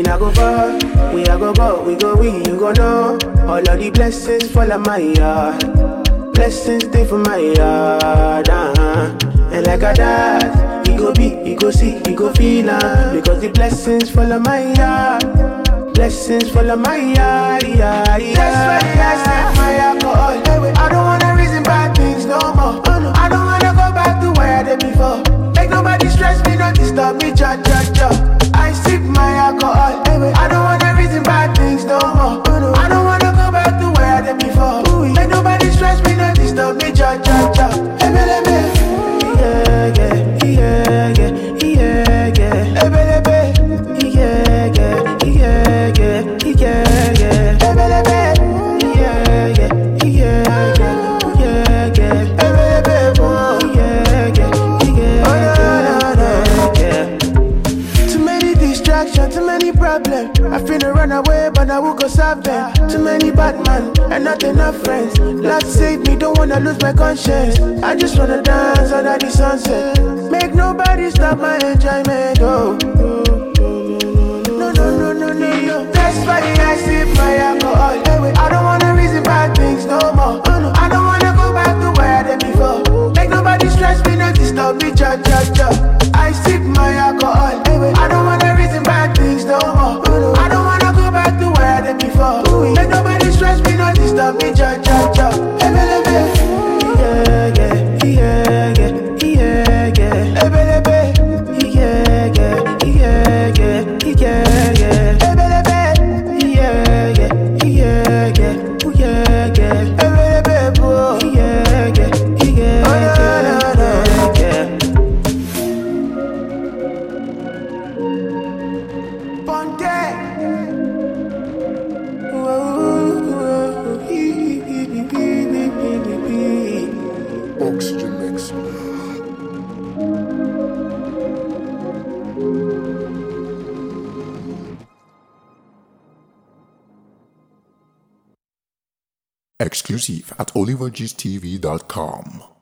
not go far. We are go go, we go we, you go know. All of the blessings fall on my yard. Blessings stay for my yard. Uh-huh. And like a dad, he go be, he go see, he go feel uh, Because the blessings fall on my yard. Blessings fall on my yard. Yeah, yeah. That's why I sip my alcohol. I don't wanna reason bad things no more. I don't wanna go back to where I did before. Make nobody stress me, not disturb me, cha cha cha. I sip my alcohol. I don't wanna reason bad things no more. I don't wanna go back to where I did before. Make nobody stress me, not disturb me, cha cha cha. Ebelebe. Yeah, yeah, yeah, yeah, yeah, yeah. Ebelebe. Yeah, yeah, yeah, yeah, yeah, yeah. Ebelebe. Yeah, yeah, yeah, yeah, yeah, yeah. Ebelebe. Oh, yeah, yeah, yeah, yeah, yeah. Too many distractions, too many problems. I finna run away, but I will go solve them. Too many bad man and not enough friends. Lord save me, don't wanna lose my conscience. I just wanna dance under the sunset. Make nobody stop my enjoyment. Oh. No, no, no, no, no, no. That's why I sip my alcohol. I don't wanna reason bad things no more. I don't wanna go back to where I did before. Make nobody stress me, not disturb me, cha cha cha. I sip my alcohol. I don't wanna reason bad things no more. I don't wanna go back to where I did before. Make nobody stress me, not disturb me, cha cha cha. Ebelebe. Yeah, yeah, yeah, yeah, yeah, yeah. Ebelebe. Yeah, yeah, yeah, yeah, yeah, yeah. Ebelebe. Yeah, yeah, yeah, yeah, ooh, yeah, yeah. Ebelebe, oh. Yeah, yeah, yeah, yeah, yeah, yeah. Ponte. Oxygen mix. Exclusive at olivergstv.com.